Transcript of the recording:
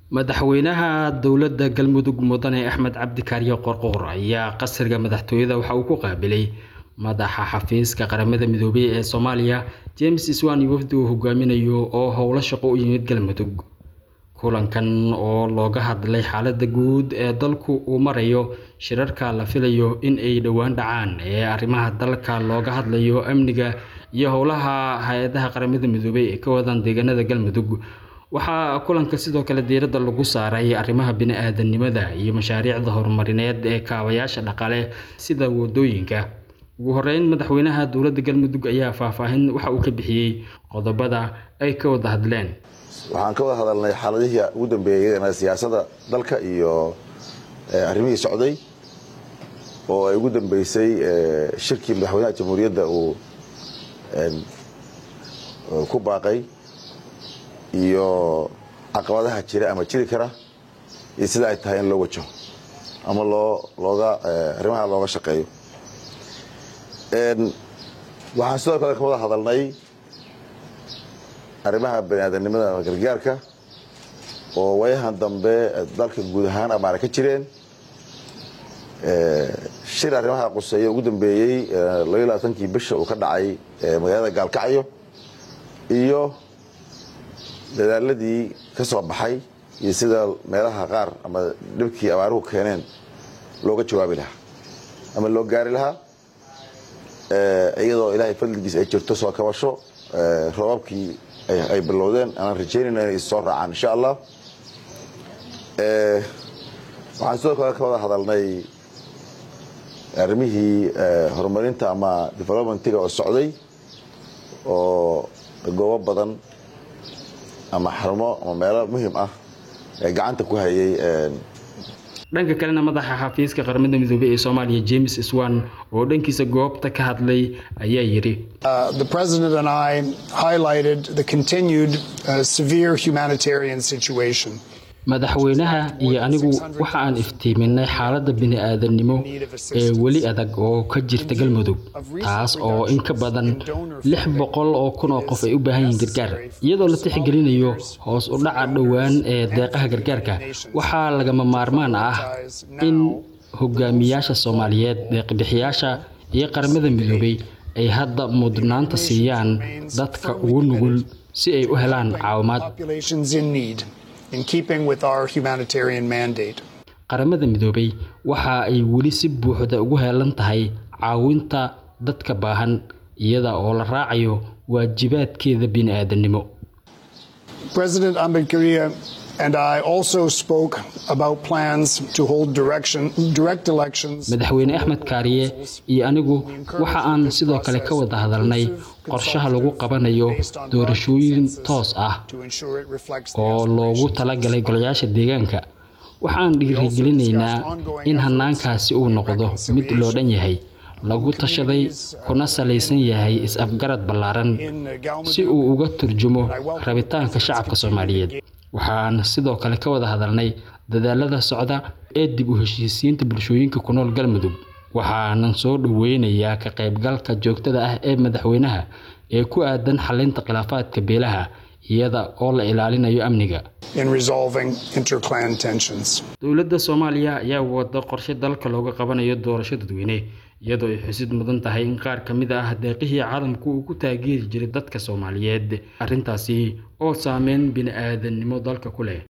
madaxweynaha dowladda galmudug mudane axmed cabdi kaariyo qorqoor ayaa qasriga madaxtooyada waxa uu ku qaabilay madaxa xafiiska qaramada midoobay ee soomaaliya james iswan iyo wafdi uu hogaaminayo oo howlo shaqo u yimid galmudug kulankan oo looga hadlay xaalada guud ee dalku uu marayo shirarka la filayo in ay dhowaan dhacaan ee arrimaha dalka looga hadlayo amniga iyo howlaha hay-adaha qaramada midoobay ee ka wadaan deegaanada galmudug waxaa kulanka sidoo kale diiradda lagu saaray arrimaha bini-aadanimada iyo mashaariicda horumarineed ee kaabayaasha dhaqaale sida wadooyinka ugu horeyn madaxweynaha dowladda galmudug ayaa faahfaahin waxa uu ka bixiyey qodobada ay ka wada hadleen waxaan ka wada hadalnay xaaladihii ugu dambeeyay siyaasada dalka iyo arrimihii socday oo ay ugu dambeysay shirkii madaxweynaha jamhuuriyadda uu ku baaqay iyo caqabadaha jira ama jiri kara iyo sida ay tahay in loo wajaho ama loo looga arrimaha looga shaqeeyo waxaan sidoo kale ka wada hadalnay arrimaha baniaadanimada ama gargaarka oo wayahan dambe dalka guud ahaan amaana ka jireen shir arrimaha quseeya ugu dambeeyey labaiy labaatankii bisha uu ka dhacay magaalada gaalkacyo iyo dadaaladii ka soo baxay iyo sida meelaha qaar ama dhibkii abaaruhu keeneen looga jawaabi lahaa ama loo gaari lahaa iyadoo ilaahay fadligiis ay jirto soo kabasho roobabkii ay bilowdeen aanan rajaynayna inay soo raacaan insha allah waxaan sidoo kale ka wada hadalnay arrimihii horumarinta ama developmentiga oo socday oo goobo badan ama xarumo ama meelo muhim ah ee gacanta ku hayay dhanka kalena madaxa xafiiska qaramada midoobey ee soomaaliya james swan oo dhankiisa goobta ka hadlay ayaa yidhi the president and i highlighted the continued uh, severe humanitarian situation madaxweynaha iyo anigu waxa aan iftiiminay xaaladda bini-aadannimo ee weli adag oo ka jirta galmudug taas oo in ka badan lix boqol oo kun oo qof ay u baahan yihiin gargaar iyadoo la tixgelinayo hoos u dhaca dhowaan ee deeqaha gargaarka waxaa lagama maarmaan ah in hogaamiyaasha soomaaliyeed deeqbixiyaasha iyo qaramada midoobay ay hadda mudnaanta siiyaan dadka ugu nugul si ay u helaan caawimaad qaramada midoobay waxa ay weli si buuxda ugu heelan tahay caawinta dadka baahan iyada oo la raacayo waajibaadkeeda bini-aadannimo madaxweyne axmed kaariye iyo anigu waxa aan sidoo kale ka wada hadalnay qorshaha lagu qabanayo doorashooyin toos ah oo loogu talagalay golayaasha deegaanka waxaan dhiirigelinaynaa in hanaankaasi uu noqdo mid loo dhan yahay lagu tashaday kuna salaysan yahay is-afgarad ballaaran si uu uga turjumo rabitaanka shacabka soomaaliyeed waxaan sidoo kale ka wada hadalnay dadaalada socda ee dib u heshiisiinta bulshooyinka ku nool galmudug waxaanan soo dhoweynayaa ka qaybgalka joogtada ah ee madaxweynaha ee ku aadan xalinta khilaafaadka beelaha iyada oo la ilaalinayo amniga dowladda soomaaliya ayaa wada qorshe dalka looga qabanayo doorasho dadweyne iyadoo ay xusid mudan tahay in qaar ka mid ah deeqihii caalamku uu ku taageeri jiray dadka soomaaliyeed arrintaasi oo saameyn bini-aadannimo dalka ku leh